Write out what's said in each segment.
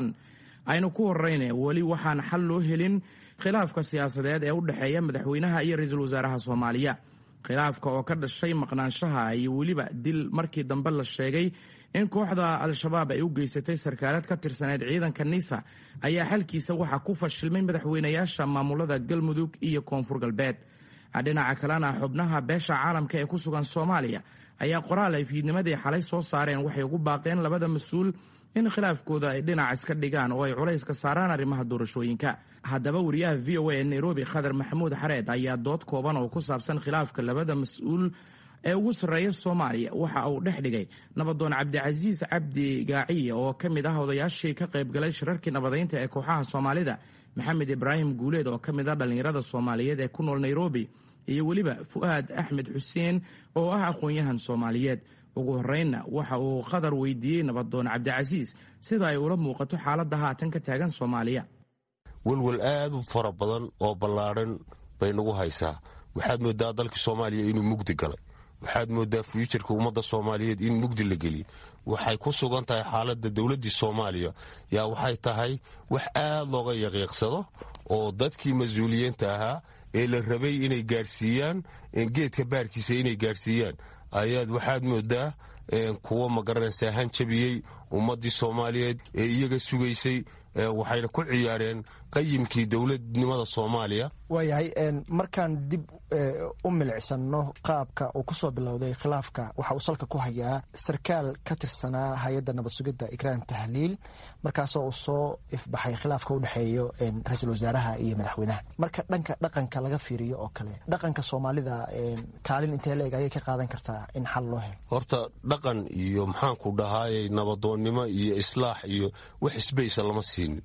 aynu ku horeyne weli waxaan xal loo helin khilaafka siyaasadeed ee u dhexeeya madaxweynaha iyo ra-iisul wasaaraha soomaaliya khilaafka oo ka dhashay maqnaanshaha iyo weliba dil markii dambe la sheegay in kooxda al-shabaab ay u geysatay sarkaalad ka tirsaneyd ciidanka nisa ayaa xalkiisa waxaa ku fashilmay madaxweynayaasha maamulada galmudug iyo koonfur galbeed dhinaca kalena xubnaha beesha caalamka ee ku sugan soomaaliya ayaa qoraal ay fiidnimadii xalay soo saareen waxay ugu baaqeen labada mas-uul in khilaafkooda ay dhinac iska dhigaan oo ay culays ka saaraan arrimaha doorashooyinka haddaba wariyaha v o a ee nairobi khadar maxamuud xareed ayaa dood kooban oo ku saabsan khilaafka labada mas-uul ee ugu sarreeya soomaaliya waxa uu dhex dhigay nabadoon cabdicasiis cabdi gaaciye oo ka mid ah odayaashii ka qaybgalay shirarkii nabadeynta ee kooxaha soomaalida maxamed ibraahim guuleed oo ka mid ah dhallinyarada soomaaliyeed ee ku nool nairobi iyo weliba fu'aad axmed xuseen oo ah aqoon-yahan soomaaliyeed ugu horeynna waxa uu qadar weydiiyey nabadoon cabdicasiis sida ay ula muuqato xaaladda haatan ka taagan soomaaliya welwel aad u fara badan oo ballaadhan bay nagu haysaa waxaad moodaa dalka soomaaliya inuu mugdi galay waxaad moodaa fyujarka ummadda soomaaliyeed in mugdi la geliyay waxay ku sugan tahay xaaladda dowladdii soomaaliya yaa waxay tahay wax aad looga yaqiiqsado oo dadkii mas-uuliyiinta ahaa ee la rabay inay gaadhsiiyaan geedka baarkiisa inay gaadhsiiyaan ayaad waxaad moodaa kuwa magaranaysaa hanjabiyey ummaddii soomaaliyeed ee iyaga sugaysay waxayna ku ciyaareen qayimkii dowladnimada soomaaliya waayahay markaan dib u milicsano qaabka uu kusoo bilowday khilaafka waxa uu salka ku hayaa sarkaal ka tirsanaa hay-adda nabad sugidda ikraam tahliil markaasoo uu soo ifbaxay khilaafka u dhexeeyo ra-iisul wasaaraha iyo madaxweynaha marka dhanka dhaqanka laga fiiriyo oo kale dhaqanka soomaalida kaalin intee la eg ayay ka qaadan kartaa in xal loo helo horta dhaqan iyo maxaanku dhahaayey nabadoonnimo iyo islaax iyo wax isbaysa lama siinin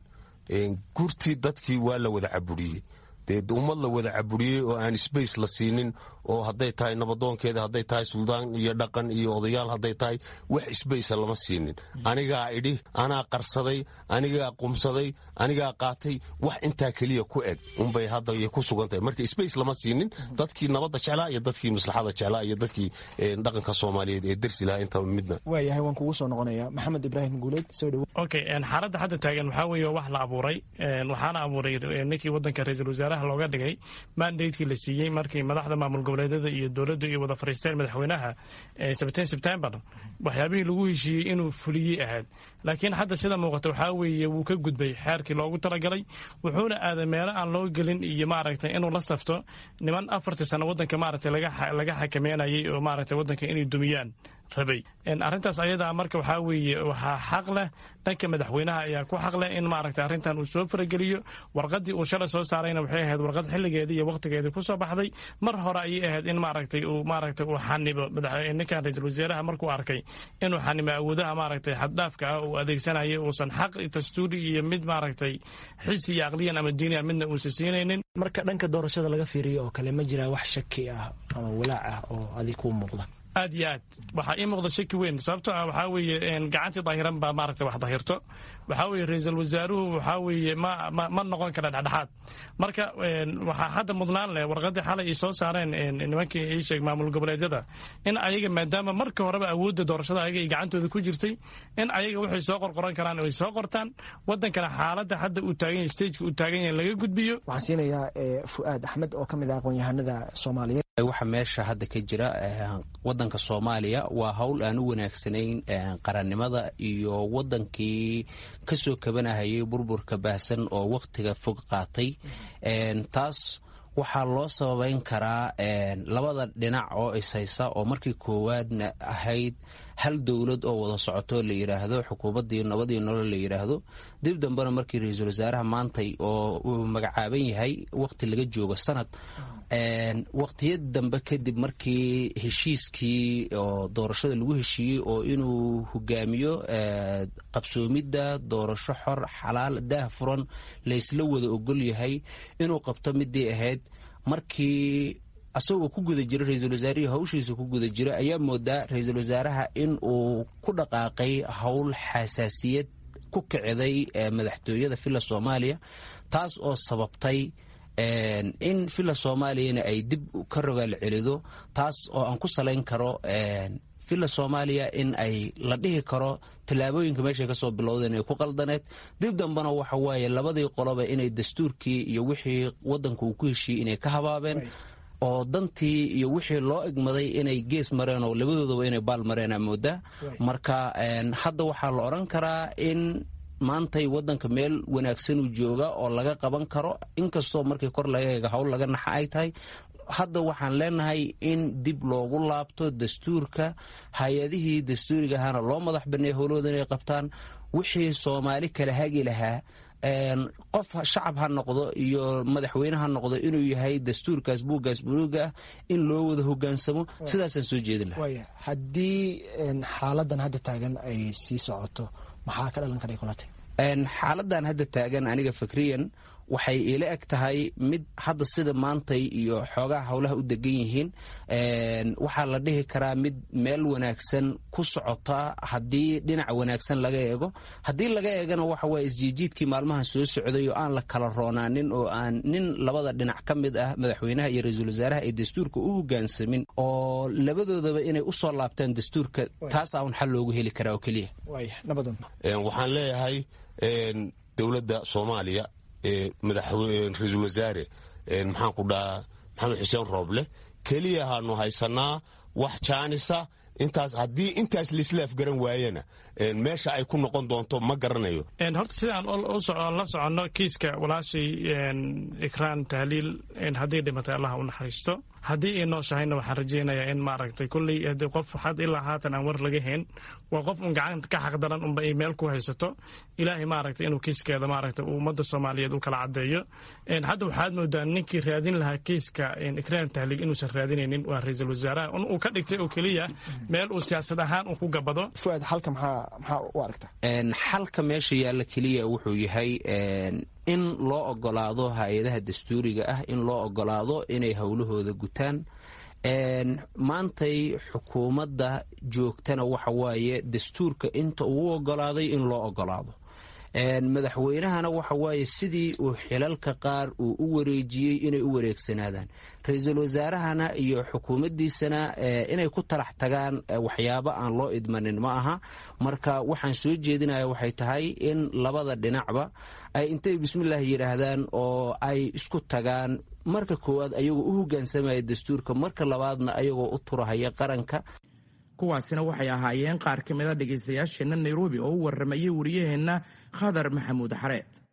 gurtii dadkii waa la wada caburiyey dee ummad la wada caburiyey oo aan sbace la siinin oo hadday tahay nabadoonkeeda hadday tahay suldaan iyo dhaqan iyo odayaal hadday tahay wax sbacea lama siinin anigaa idhi anaa qarsaday anigaa qumsaday anigaa qaatay wax intaa keliya ku eg unbay hadda ku sugan tahay marka sbace lama siinin dadkii nabadda jeclaa iyo dadkii maslaxada jeclaa iyo dadkii dhaqanka soomaaliyeed ee dersi lahaa intaba midna waayahay waan kugu soo noqonaya maxamed ibraahim guuleed soo dhowo okay xaaladda hadda taagan waxaa weeye wax la abuuray waxaana abuuray ninkii waddanka ra-iisul wasaaraha looga dhigay mandatekii la siiyey markii madaxda maamul goboleedyada iyo dowladdu iyo wada fariisteen madaxweynaha sebteen sebtembar waxyaabihii lagu heshiiyey inuu fuliyey ahayd laakiin hadda sida muuqata waxaa weeye wuu ka gudbay xeerkii loogu talagalay wuxuuna aaday meelo aan loo gelin iyo maaragtay inuu la safto niman afartii sano waddanka maaragtay laga xakameynayay oo maaragtay waddanka inay dumiyaan rabay arrintaas ayadaa marka waxaa weeye waxaa xaq leh dhanka madaxweynaha ayaa ku xaq leh in maaragtay arrintan uu soo farageliyo warqaddii uu shalay soo saarayna waxay ahayd warqad xilligeedii iyo wakhtigeedii ku soo baxday mar hore ayay ahayd in maaragtay uu maaragtay uu xanibo ninkan ra-iisul wasaaraha markuu arkay inuu xanimo awoodaha maaragtay xaddhaafka ah uu adeegsanayay uusan xaq dastuuri iyo mid maaragtay xisi iyo aqliyan ama diiniya midna uusa siinaynin marka dhanka doorashada laga fiiriyo oo kale ma jiraa wax shaki ah ama walaac ah oo adig kuu muuqda aad iyo aad waxaa ii muuqda shaki weyn sababtoo ah waxaa weeye gacantii dahiran baa maaragtay wax dahirto waxaa weeye ra-iisul wasaaruhu waxaa weeye ma ma ma noqon kara dhexdhexaad marka waxaa hadda mudnaan leh warqaddii xalay ay soo saareen nimankii ii sheeg maamul goboleedyada in ayaga maadaama marka horeba awoodda doorashada ayaga ay gacantooda ku jirtay in ayaga waxay soo qorqoran karaan ay soo qortaan waddankana xaaladda hadda uu taagan yahay stageka uu taagan yahay laga gudbiyo waxaan siinayaa fu'aad axmed oo ka mid ah aqoon-yahanada soomaaliyeed waxa meesha hadda ka jira wadanka soomaaliya waa howl aan u wanaagsanayn qarannimada iyo wadankii kasoo kabanahayay burburka baahsan oo wakhtiga fog qaatay taas waxaa loo sababeyn karaa labada dhinac oo ishaysa oo markii koowaadna ahayd hal dowlad oo wada socoto la yidhaahdo xukuumaddii nabadii nolol la yidhaahdo dib dambena markii ra-iisul wasaaraha maantay oo uu magacaaban yahay wakhti laga joogo sanad wakhtiyad dambe kadib markii heshiiskii oo doorashada lagu heshiiyey oo inuu hogaamiyo qabsoomidda doorasho xor xalaal daah furan laysla wada ogol yahay inuu qabto midii ahayd markii asagoo ku guda jira ra-iisul wasaarihii hawshiisa ku guda jira ayaa moodaa ra-iisul wasaaraha in uu ku dhaqaaqay howl xasaasiyad ku kiciday madaxtooyada villa soomaaliya taas oo sababtay in villa soomaaliyana ay dib ka rogaal celido taas oo aan ku salayn karo villa soomaaliya in ay la dhihi karo tallaabooyinka meeshay kasoo bilowdeen ay ku qaldaneed dib dambena waxa waaye labadii qoloba inay dastuurkii iyo wixii wadanka uu ku heshiiyey inay ka habaabeen oo dantii iyo wixii loo egmaday inay gees mareen oo labadoodaba inay baal mareen aa moodaa marka hadda waxaa la odhan karaa in maantay wadanka meel wanaagsanuu jooga oo laga qaban karo inkastoo markii kor laga eega howl laga naxa ay tahay hadda waxaan leenahay in dib loogu laabto dastuurka hay-adihii dastuuriga ahaana loo madax baneeya howlahooda inay qabtaan wixii soomaali kala hagi lahaa qof shacab ha noqdo iyo madaxweyne ha noqdo inuu yahay dastuurkaas buuggaas buluuga ah in loo wada hogaansamo sidaasaan soo jeedin lahaa haddii xaaladan hadda taagan ay sii socoto maxaa ka dhalan karay kulate xaaladan hadda taagan aniga fikriyan waxay ila eg tahay mid hadda sida maantay iyo xoogaha howlaha u degan yihiin waxaa la dhihi karaa mid meel wanaagsan ku socota haddii dhinac wanaagsan laga eego haddii laga eegana waxa waye isjiijiidkii maalmahan soo socday oo aan la kala roonaanin oo aan nin labada dhinac ka mid ah madaxweynaha iyo ra-iisul wasaaraha ay dastuurka u hogaansamin oo labadoodaba inay usoo laabtaan dastuurka taasaa un xal loogu heli karaa oo keliya waxaan leeyahay dowladda soomaaliya ra-iisul wasaare maxaan ku dhahaa maxamed xuseen rooble keliya haanu haysanaa wax jaanisa intaas haddii intaas laislaaf garan waayena meesha ay ku noqon doonto ma garanayo horta sidaan la soconno kiiska walaashay ikraan tahliil haddii dhimatay allah u naxariisto haddii ay nooshahayna waxaan rajaynayaa in maaragtay kulley haddii qof had ilaa haatan aan war laga hayn waa qof un gacan ka xaqdaran unba ay meel ku haysato ilaahay maaragtay inuu kiiskeeda maaragtay uu ummadda soomaaliyeed u kala caddeeyo hadda waxaad moodaa ninkii raadin lahaa kiiska ikraan tahliil inuusan raadinaynin waa ra-iisul wasaaraha uu ka dhigtay oo keliya meel uu siyaasad ahaan uu ku gabado fuaad halka maxaa maxaa u aragta xalka meesha yaalla keliya wuxuu yahay in loo ogolaado hay-adaha dastuuriga ah in loo ogolaado inay howlahooda gutaan maantay xukuumadda joogtana waxa waaye dastuurka inta uu ogolaaday in loo ogolaado madaxweynahana waxa waaye sidii uu xilalka qaar uu u wareejiyey inay u wareegsanaadaan ra-iisul wasaarahana iyo xukuumaddiisana inay ku talax tagaan waxyaabo aan loo idmanin ma aha marka waxaan soo jeedinaya waxay tahay in labada dhinacba ay intay bismillaah yidhaahdaan oo ay isku tagaan marka koowaad ayagoo u hogaansamaya dastuurka marka labaadna ayagoo u turahaya qaranka kuwaasina waxay ahaayeen qaar ka mid a dhegaystayaasheenna nairobi oo u warramayay wariyaheenna khadar maxamuud xareed